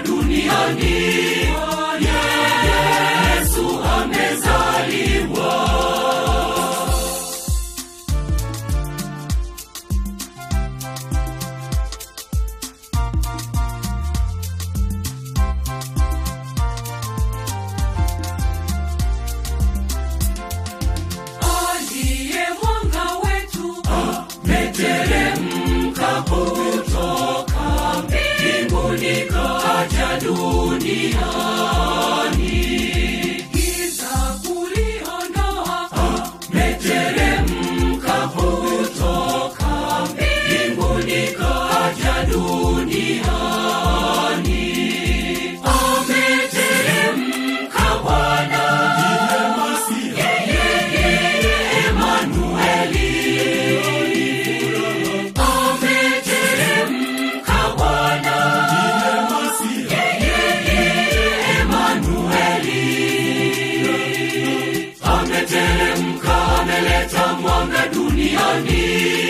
duniani yesu amezaliwa aliye mwanga wetu ameteremka kutoka mbinguni kaja duniani giza kuliondoa ameteremka kutoka mbinguni kaja duniani ameteremka bwana Emanueli ameteremka Bwana Emanueli ameteremka ameleta mwanga duniani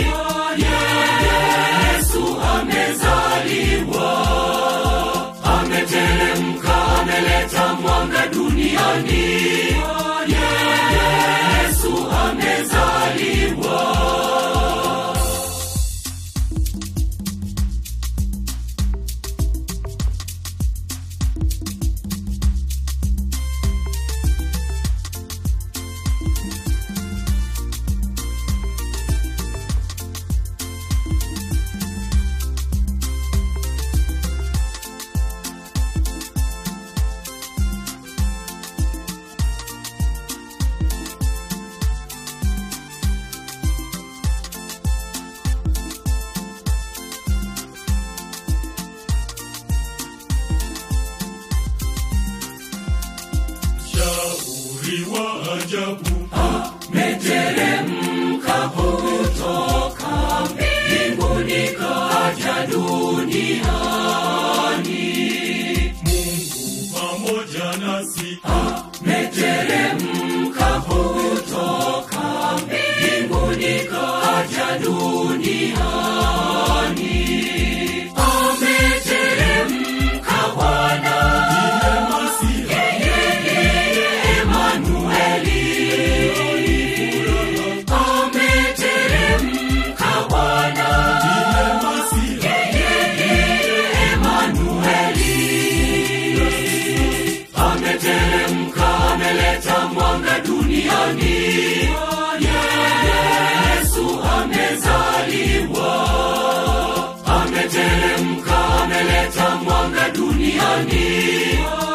Yesu amezaliwa ameteremka ameleta mwanga duniani Yesu amezaliwa shauri wa ajabu ameteremka kutoka mbinguni kaja duniani mungu pamoja nasi ameteremka kutoka mbinguni kaja duniani ameteremka bwana Emanueli ameteremka Bwana Emanueli ameteremka ameleta mwanga duniani Yesu amezaliwa ameteremka ameleta mwanga duniani